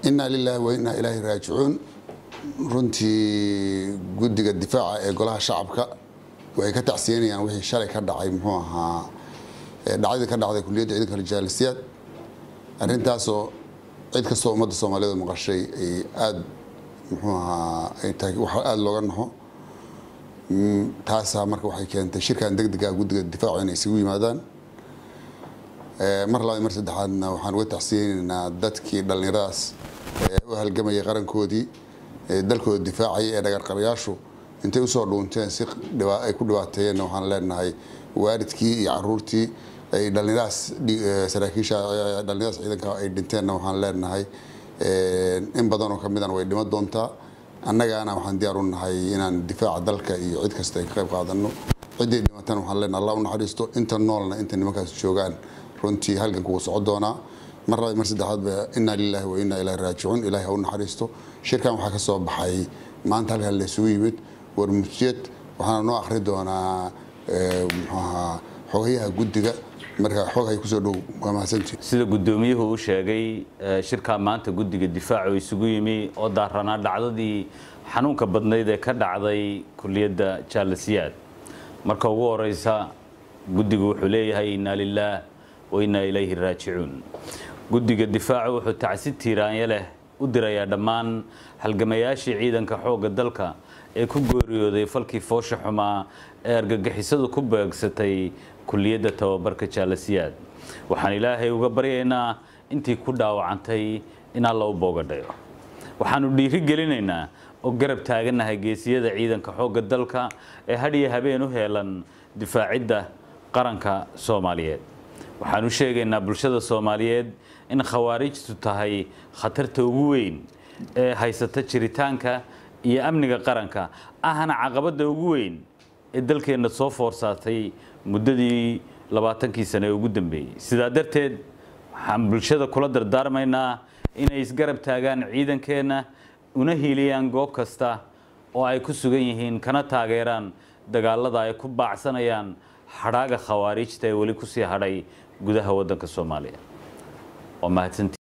inaa lilaahi wa innaa ilaahi raajicuun runtii guddiga difaaca ee golaha shacabka waxay ka tacsiyanayaan wixii shalay ka dhacay muxuu ahaa dhacdadii ka dhacday kuliyadda ciidanka rijaalisiyaad arrintaasoo cid kastoo ummadda soomaaliyeed maqashay ay aada muxuu ahaa ay tahay wax aada looga naxo taasaa marka waxay keentay shirkan deg dega guddiga difaacu inay isugu yimaadaan mar labaad mar saddexaadna waxaan uga tacsiyeynaynaa dadkii dhallinyaradaas u halgamayay qarankoodii dalkooda difaacayay ee dhagarqabayaashu intay usoo dhuunteen si ay ku dhibaateeyeenna waxaan leenahay waalidkii iyo caruurtii ay dhallinyaradaas saraakiisha dhallinyaradaas ciidanka ay dhinteenna waxaan leenahay in badan oo kamidana way dhimo doontaa annagaana waxaan diyaar u nahay inaan difaaca dalka iyo cid kasta ay ka qayb qaadano ciddii dhimatana waxaan leenahay allah u naxariisto inta noolna inta nimankaas joogaan runtii halganku wuu soco doonaa mar labaad mar saddexaadba innaa lilaahi wa innaa ilaahi raajicuun ilaahi ha u naxariisto shirkan waxaa ka soo baxay maanta halkan la isugu yimid war mujiyad waxaana noo akhri doonaa muxuu ahaa xogayaha guddiga marka xoghay kusoo dhow waa mahadsantii sida guddoomiyuhu u sheegay shirkaa maanta guddiga difaacu isugu yimi oo daaranaa dhacdadii xanuunka badnayd ee ka dhacday kuliyadda jaalasiyaad marka ugu horeysa guddigu wuxuu leeyahay innaa lilaah wa innaa ilayhi raajicuun guddiga difaacu wuxuu tacsi tiiraanya leh u dirayaa dhammaan halgamayaashii ciidanka xoogga dalka ee ku geeriyooday falkii foosha xumaa ee argagixisadu ku beegsatay kuliyadda tababarka jaalasiyaad waxaan ilaahay uga baryaynaa intii ku dhaawacantay in alla u boogadhayo waxaanu dhiiri gelinaynaa oo garab taagannahay geesiyada ciidanka xoogga dalka ee hadhiyo habeen u heelan difaacidda qaranka soomaaliyeed waxaanu sheegaynaa bulshada soomaaliyeed in khawaarijtu tahay khatarta ugu weyn ee haysata jiritaanka iyo amniga qaranka ahna caqabadda ugu weyn ee dalkeenna soo foorsaatay muddadii labaatankii sane ee ugu dambeeyey sidaa darteed waxaan bulshada kula dardaarmaynaa inay isgarab taagaan ciidankeenna una hiiliyaan goob kasta oo ay ku sugan yihiin kana taageeraan dagaalada ay ku baacsanayaan hadhaaga khawaarijta ee weli kusii hadhay gudaha waddanka soomaaliya waa mahadsantii